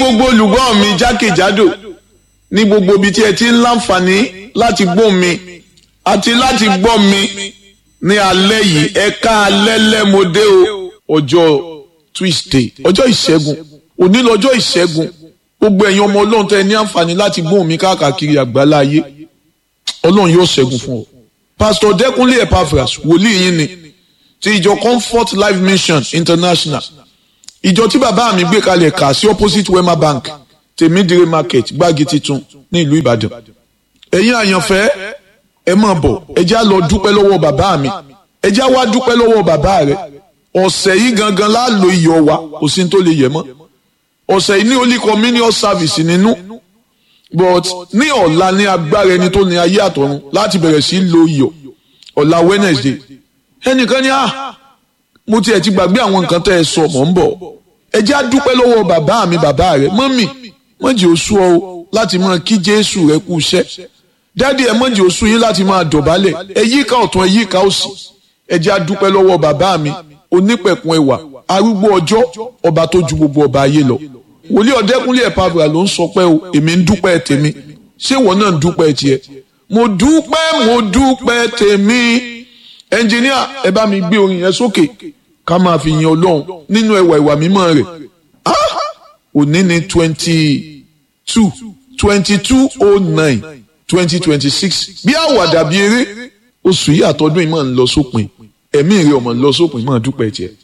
gbogbo olùgbọ́ mi jákèjádò ní gbogbo ibi tí ẹ ti ń láǹfààní láti gbọ́ mi àti láti gbọ́ mi ní alẹ́ yìí ẹ̀ka alẹ́ lẹ́mọdé o ọjọ́ Tuesday ọjọ́ ìṣẹ́gun òní lọ́jọ́ ìṣẹ́gun gbogbo ẹ̀yin ọmọ ọlọ́run tẹ́ ẹ ní àǹfààní láti gbọ́ mi káàkiri àgbálá ayé ọlọ́run yóò ṣẹ́gun fún ọ. Pastor Dẹ́kunlé Epaphras wòlíì yín ni ti ìjọ Comfort Life Mission International ìjọ tí bàbá mi gbé kalẹ̀ kà sí opposite Wema Bank tèmídìrí market gbági titun ní ìlú Ìbàdàn ẹ̀yin àyànfẹ́ ẹ máa bọ̀ ẹ já lọ dúpẹ́ lọ́wọ́ bàbá mi ẹ já wá dúpẹ́ lọ́wọ́ bàbá rẹ ọ̀sẹ̀ yìí gangan láàlò iyọ̀ wa kò sí ní tó lè yẹ mọ́ ọ̀sẹ̀ yìí ní holy communion service nínú but ní ọ̀la ní agbára ẹni tó ní ayé àtọ̀run láti bẹ̀rẹ̀ sí lo iyọ̀ ọ̀la Wednesday ẹnìkan ní à mo tiẹ̀ ti gbàgbé àwọn nǹkan tẹ́ ẹ sọ mọ̀ ń bọ̀ ẹ jẹ́ àdúpẹ́ lọ́wọ́ bàbá mi bàbá rẹ mọ́mì mọ́jì oṣù ọ láti máa kí Jésù rẹ kú iṣẹ́ dádì ẹ mọ́jì oṣù yín láti máa dọ̀bálẹ̀ ẹ yíká ọ̀tún ẹ yíká òsì ẹ jẹ́ àdúpẹ́ lọ́wọ́ bàbá mi onípẹ̀kun ẹwà arúgbó ọjọ́ ọba tó ju gbogbo ọba ayé lọ wòlíì ọ̀dẹ́kúnlé Epaphras ló ń sọ pé o èmi ń dúpẹ́ tèmi ṣé ìwọ náà ń dúpẹ́ tiẹ̀ mo dúpẹ́ mo dúpẹ́ tèmi ẹnjìníà ẹ bá mi gbé orin yẹn sókè ká máa fi yin ọlọ́run nínú ẹwà ìwà mímọ́ rẹ̀ òní ní twenty two twenty two oh nine twenty twenty six bí àwàdà bí eré oṣù yìí àtọ́dún yìí máa ń lọ sópin ẹ̀mí rẹ̀ ọmọ ń lọ sópin máa dúpẹ́ tiẹ̀.